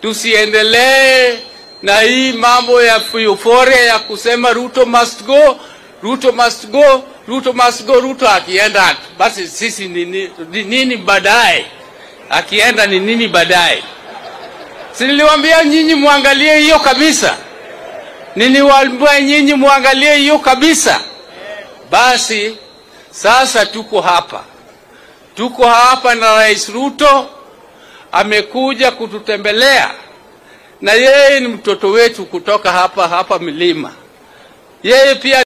tusiendelee na hii mambo ya euphoria ya kusema Ruto must go, Ruto must go, Ruto must go. Ruto akienda basi sisi ni ni- ni nini baadaye? Akienda ni nini baadaye? Si niliwaambia nyinyi muangalie hiyo kabisa, niliwaambia nyinyi muangalie hiyo kabisa. Basi sasa tuko hapa, tuko hapa na Rais Ruto amekuja kututembelea, na yeye ni mtoto wetu kutoka hapa hapa milima. Yeye pia